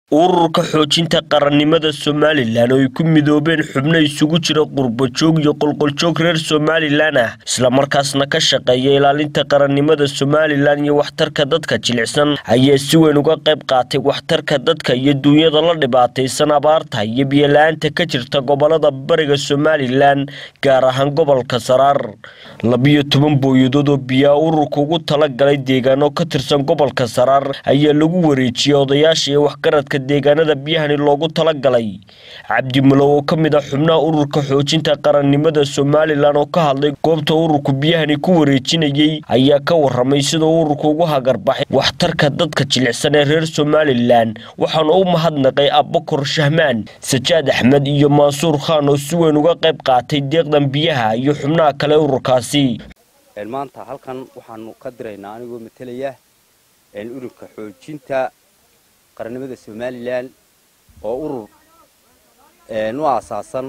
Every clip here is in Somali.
ururka xoojinta qarannimada somalilan oo ay ku midoobeen xubno isugu jira qurbajoog iyo qolqoljoog reer somalilan ah islamarkaasna ka shaqeeya ilaalinta qarannimada somalilan iyo waxtarka dadka jilicsan ayaa si weyn uga qayb qaatay waxtarka dadka iyo duunyada la dhibaataysan abaarta iyo biyola-aanta ka jirta gobolada bariga somalilan gaar ahaan gobolka saraar labiyo toban booyadood oo biyaa ururka ugu talagalay deegaano ka tirsan gobolka saraar ayaa lagu wareejiyey odayaasha iyo waxgaradka deegaanada biyahani loogu talagalay cabdimulow oo ka mid ah xubnaha ururka xoojinta qarannimada somalilan oo ka hadlay goobta ururku biyahani ku wareejinayey ayaa ka waramay siduu ururku ugu hagarbaxay waxtarka dadka jilicsan ee reer somalilan waxaana u mahadnaqay abbakor shahmaan sajaad axmed iyo mansuur khaan oo si weyn uga qayb qaatay deeqdan biyaha iyo xubnaha kale ururkaasi maanta halkan waxaanu ka diraynaa anigoo matelaya ururka xoojinta qarannimada somalilan oo urur u aasaasan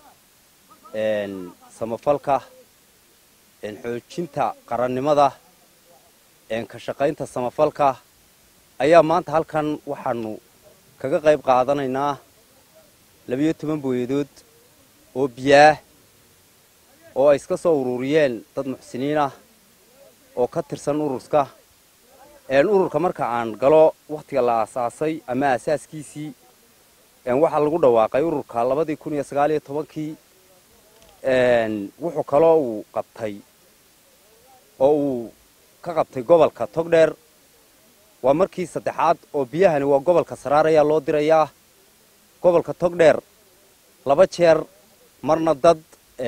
samafalka xoojinta qarannimada ka shaqaynta samafalka ayaa maanta halkan waxaanu kaga qayb qaadanaynaa labiyo toban booyadood oo biyaah oo ay iska soo ururiyeen dad muxsiniin ah oo ka tirsan ururka ururka marka aan galo wakhtiga la aasaasay ama aasaaskiisii waxaa lagu dhawaaqay ururka labadii kun iyo sagaaliyo tobankii wuxuu kaloo uu qabtay oo uu ka qabtay gobolka togdheer waa markii saddexaad oo biyahani waa gobolka saraar ayaa loo dirayaa gobolka togdheer laba jeer marna dad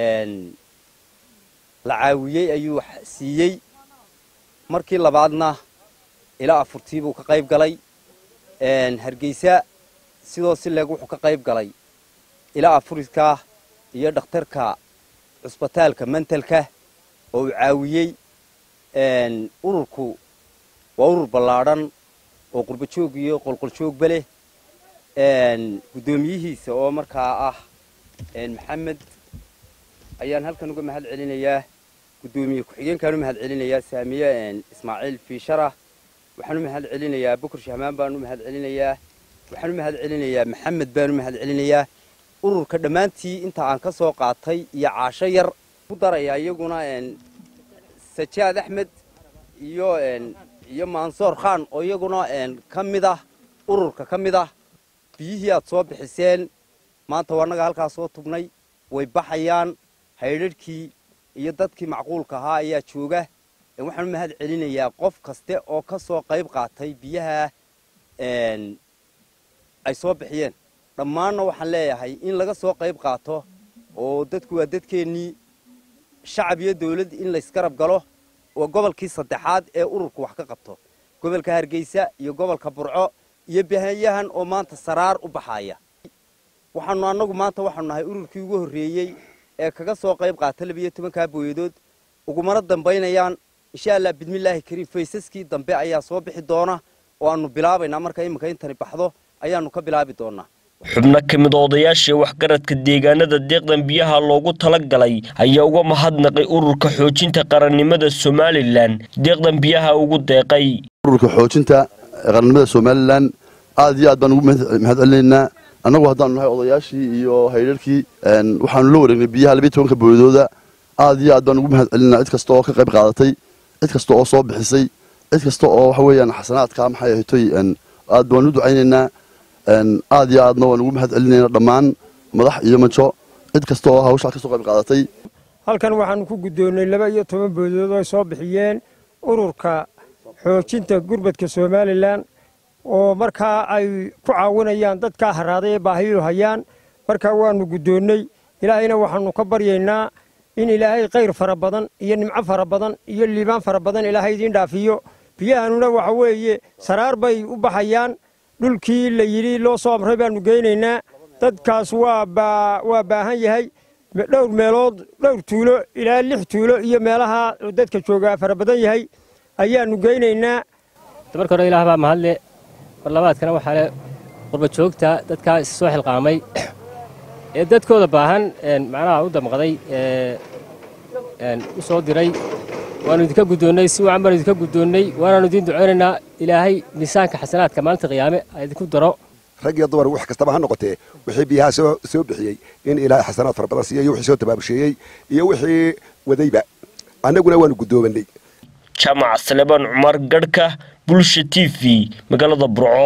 la caawiyey ayuu siiyey markii labaadna ilaa afurtii buu ka qayb galay hargeysa sidoo si leeg wuxuu ka qayb galay ilaa afuriska iyo dhakhtarka cusbitaalka mentalka oo uu caawiyey ururku waa urur ballaadhan oo qurbajoog iyo qolqoljoogba leh guddoomiyihiisa oo markaa ah maxamed ayaan halkan uga mahad celinayaa guddoomiye ku-xigeenkaan u mahad celinayaa saamiye ismaaciil fiisharah waxaan u mahad celinayaa bukur shahmaan baan u mahad celinayaa waxaan u mahad celinayaa maxamed baan u mahad celinayaa ururka dhammaantii inta aan ka soo qaatay iyo caasho yar ku darayaa iyaguna sajaad axmed iyo iyo mansoor khaan oo iyaguna ka mid ah ururka ka mid ah biyihii aad soo bixiseen maanta waa annaga halkaas soo tugnay way baxayaan haydharhkii iyo dadkii macquulka ahaa ayaa jooga waxaan u mahad celinayaa qof kaste oo ka soo qayb qaatay biyaha ay soo bixiyeen dhammaanna waxaan leeyahay in laga soo qayb qaato oo dadku waa dadkeennii shacab iyo dawladd in laysgarab galo waa gobolkii saddexaad ee ururku wax ka qabto gobolka hargeysa iyo gobolka burco iyo bahanyahan oo maanta saraar u baxaaya waxaanu annagu maanta waxaanu nahay ururkii ugu horreeyey ee kaga soo qayb qaata labiyo tobankaa booyadood ugumana dambaynayaan insha allah bidmillaahi kariim faysaskii dambe ayaa soo bixi doona oo aanu bilaabaynaa marka iminka intani baxdo ayaanu ka bilaabi doonaa xubno ka mid odayaashii waxgaradka deegaanada deeqdan biyaha loogu talagalay ayaa uga mahadnaqay ururka xoojinta qarannimada somalilan deeqdan biyaha ugu deeqay ururka xoojinta qarannimada somalilan aad iyo aad baan ugu mahad celinaynaa annagu haddaanu nahay odayaashii iyo haydharkii waxaanu la wareegnay biyaha labiyo tobanka booyadooda aad iyo aad baan ugu mahad celinaa cid kasta oo ka qayb qaadatay cid kasta oo soo bixisay cid kasta oo waxa weeyaan xasanaadka maxay ahaytoy aad baan u ducaynaynaa aad iyo aadna waan ugu mahad celinaynaa dhammaan madax iyo majo cid kasta oo hawshaa ka soo qayb qaadatay halkan waxaanu ku guddoonnay laba iyo toban boodood oo ay soo bixiyeen ururka xoojinta gurbadka somalilan oo markaa ay ku caawinayaan dadkaa haraaday ee baahiyu hayaan markaa waanu guddoonnay ilaahayna waxaanu ka baryaynaa in ilaahay khayr fara badan iyo nimco fara badan iyo liibaan fara badan ilaahay idiin dhaafiyo biyahanuna waxa weeye saraar bay u baxayaan dhulkii la yidhi loo soo amray baanu geynaynaa dadkaas waa baahan yahay dhowr meelood dhowr tuulo ilaa lix tuulo iyo meelaha dadka joogaa fara badan yahay ayaanu geynaynaa marka hore ilaah baa mahadle mar labaadkana waxaa le qurbajoogta dadkaa is soo xilqaamay ee dadkooda baahan macnaha u damqaday u soo diray waanu idinka guddoonnay si wacan baanu idinka guddoonnay waanaanu idiin ducaynaynaa ilaahay miisaanka xasanaadka maalinta qiyaame ha idinku daro rag iyo dumar wax kastaba ha noqotee wixii biyaha soo soo bixiyey in ilaahay xasanaad fara badan siiya iyo wixii soo tabaabusheeyey iyo wixii wadayba annaguna waanu guddoomanay jaamac salebaan cumar garhka bulsha t v magaalada burco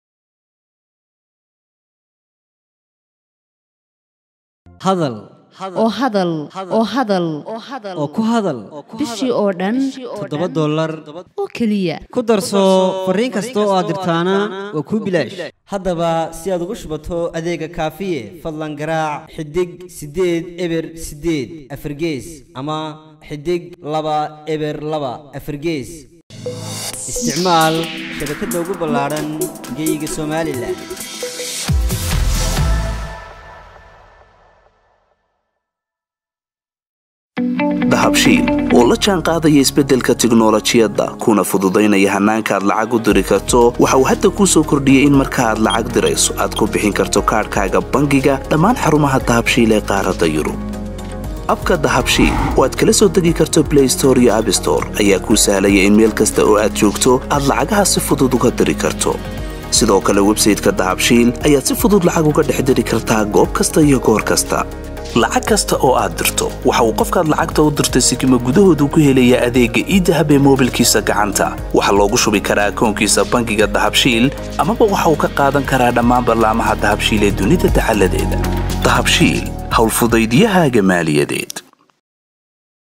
hadal oo hadal oo hadal oo ku hadal bishii oo dhan toddoba dollar oo keliya ku darso fariin kasta oo aad dirtaana waa kuu bilaash haddaba si aad ugu shubato adeega kaafiye fadlan garaac xidig siddeed eber siddeed afargees ama xidig laba eber laba afargees isticmaal shabakadda ugu ballaadhan geyga somalilan dahabshiil oo la jaan qaadaya isbeddelka tiknolojiyadda kuna fududaynaya hannaanka aad lacag u diri karto waxa uu hadda kuu soo kordhiyey in marka aad lacag dirayso aad ku bixin karto kaadhkaaga bangiga dhammaan xarumaha dahabshiil ee qaaradda yurub abka dahabshiil oo aad kala soo degi karto blay store iyo abstore ayaa kuu sahlaya in meel kasta oo aad joogto aad lacagaha si fudud uga diri karto sidoo kale websayteka dahabshiil ayaad si fudud lacag uga dhex diri kartaa goob kasta iyo goor kasta lacag kasta oo aad dirto waxa uu qofkaad lacagta u dirtay sikima gudahoodu ku helayaa adeegga iidahab ee moobilkiisa gacanta waxaa loogu shubi karaa akoonkiisa bangiga dahabshiil amaba waxa uu ka qaadan karaa dhammaan ballaamaha dahabshiil ee dunida dacaladeeda dahabshiil howlfudaydiyahaaga maaliyadeed